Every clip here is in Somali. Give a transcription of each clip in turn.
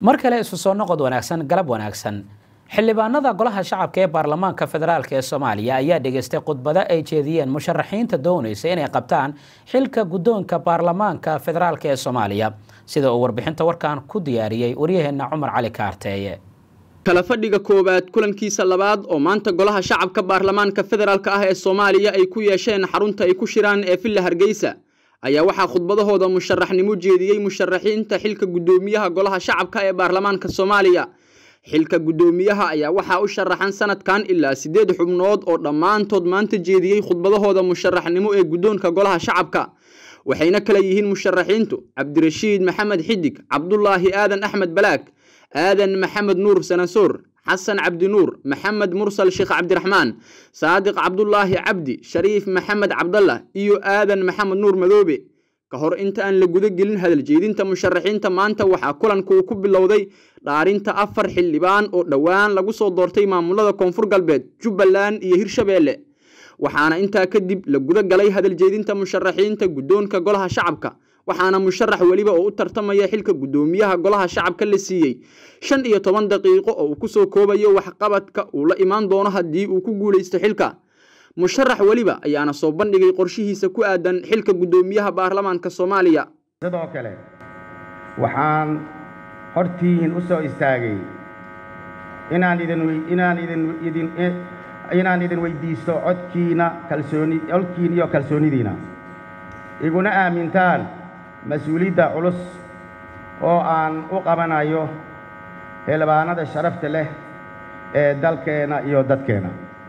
mar kale isu soo noqod wanaagsan galab wanaagsan xildhibaanada golaha shacabka ee baarlamaanka federaalk ee soomaaliya ayaa dhegaystay khudbado ay jeediyeen musharaxiinta doonaysa inay qabtaan xilka guddoonka baarlamaanka federaalk ee soomaaliya sida uu warbixinta warkan ku diyaariyey waryaheena cumar cali kaarteeye kala fadhiga koowaad kulankiisa labaad oo maanta golaha shacabka baarlamaanka federaalk ah ee soomaaliya ay ku yeesheen xarunta ay ku shiraan ee villa hargeysa ayaa waxaa khudbadahooda musharaxnimo jeediyey musharaxiinta xilka guddoomiyaha golaha shacabka ee baarlamaanka soomaaliya xilka guddoomiyaha ayaa waxaa u sharaxan sanadkan ilaa siddeed xubnood oo dhammaantood maanta jeediyey khudbadahooda musharaxnimo ee guddoonka golaha shacabka waxayna kala yihiin musharaxiintu cabdirashiid maxamed xidig cabdulaahi aadan axmed balaag aadan maxamed nuur sanasoor xasan cabdinuur maxamed mursal sheekh cabdiraxmaan saadiq cabdulaahi cabdi shariif maxamed cabdallah iyo aadan maxamed nuur madoobe ka hor inta aan la guda gelin hadal jeedinta musharaxiinta maanta waxaa kulanka uu ku bilowday dhaarinta afar xildhibaan oo dhowaan lagu soo doortay maamulada koonfur galbeed jubbaland iyo hirshabeelle waxaana intaa kadib la guda galay hadal jeedinta musharaxiinta guddoonka golaha shacabka waxaana musharax weliba oo u tartamaya xilka guddoomiyaha golaha shacabka la siiyey shan iyo toban daqiiqo oo uu kusoo koobayo waxqabadka uu la imaan doono haddii uu ku guulaysto xilka musharax weliba ayaana soo bandhigay qorshihiisa ku aadan xilka guddoomiyaha baarlamaanka soomaaliya sidoo kale waxaan hortiihin u soo istaagay inaan idin inaan idin idin inaan idin weydiisto codkiina kalsooni codkiina iyo kalsoonidiina iguna aamintaan mas-uuliyadda culus oo aan u qabanayo xildhibaanada sharafta leh ee dalkeenna iyo dadkeenna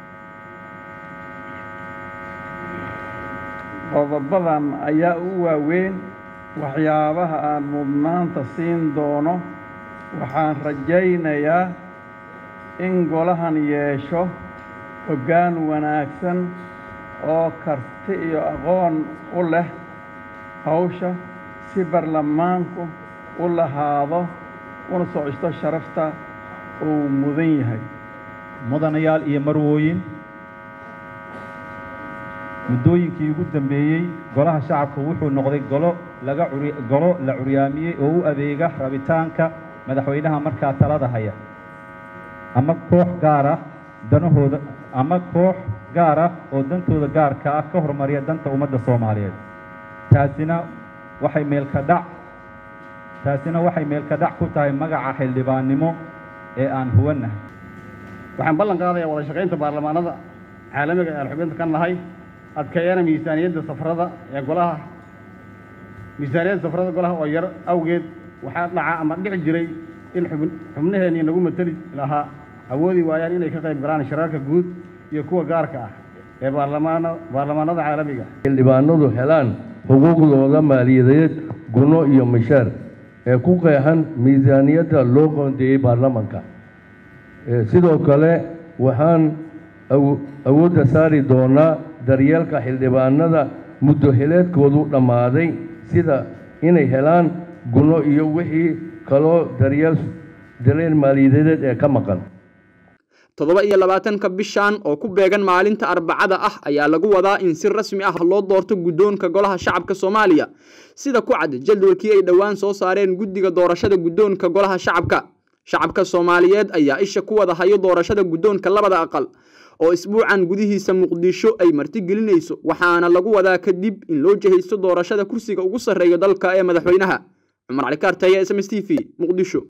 qodobadan ayaa u waaweyn waxyaabaha aan mudnaanta siin doono waxaan rajaynayaa in golahan yeesho hoggaan wanaagsan oo karti iyo aqoon u leh hawsha si baarlamaanku u lahaado una socsto sharafta uu mudan yahay mudanayaal iyo marwooyin muddooyinkii ugu dambeeyey golaha shacabka wuxuu noqday golo laga golo la curyaamiyey oo u adeega rabitaanka madaxweynaha markaa talada haya ama koox gaar ah danahooda ama koox gaar ah oo dantooda gaarka ah ka hormariya danta ummadda soomaaliyeed taasina waxay meelka dhac taasina waxay meelka dhac ku tahay magaca xildhibaannimo ee aan huwannahay waxaan ballan qaadayaa wada shaqaynta baarlamaanada caalamiga ee aan xubinta ka nahay adkeeyana miisaaniyadda safarada ee golaha miisaaniyadda safarada golaha oo yar awgeed waxaa dhaca ama dhici jiray in xubnaheennii nagu mateli lahaa awoodi waayaan inay ka qayb galaan shirarka guud iyo kuwa gaarka ah ee baarlamaanada caalamiga xildhibaanadu helaan xuquuqdooda maaliyadeed guno iyo mishaar ee ku qeexan miisaaniyadda loo qoondeeyey baarlamanka sidoo kale waxaan awoodda saari doonaa daryeelka xildhibaanada muddo heleedkoodu dhammaaday sida inay helaan guno iyo wixii kaloo daryeel daryeel maaliyadeed ee ka maqan toddoba iyo labaatanka bishan oo ku beegan maalinta arbacada ah ayaa lagu wadaa in si rasmi ah loo doorto guddoonka golaha shacabka soomaaliya sida ku cad jadwalkii ay dhowaan soo saareen guddiga doorashada guddoonka golaha shacabka shacabka soomaaliyeed ayaa isha ku wada hayo doorashada guddoonka labada aqal oo isbuucan gudihiisa muqdisho ay martigelinayso waxaana lagu wadaa kadib in loo jihaysto doorashada kursiga ugu sarreeya dalka ee madaxweynaha cumar cali kaartaya s m s t v muqdisho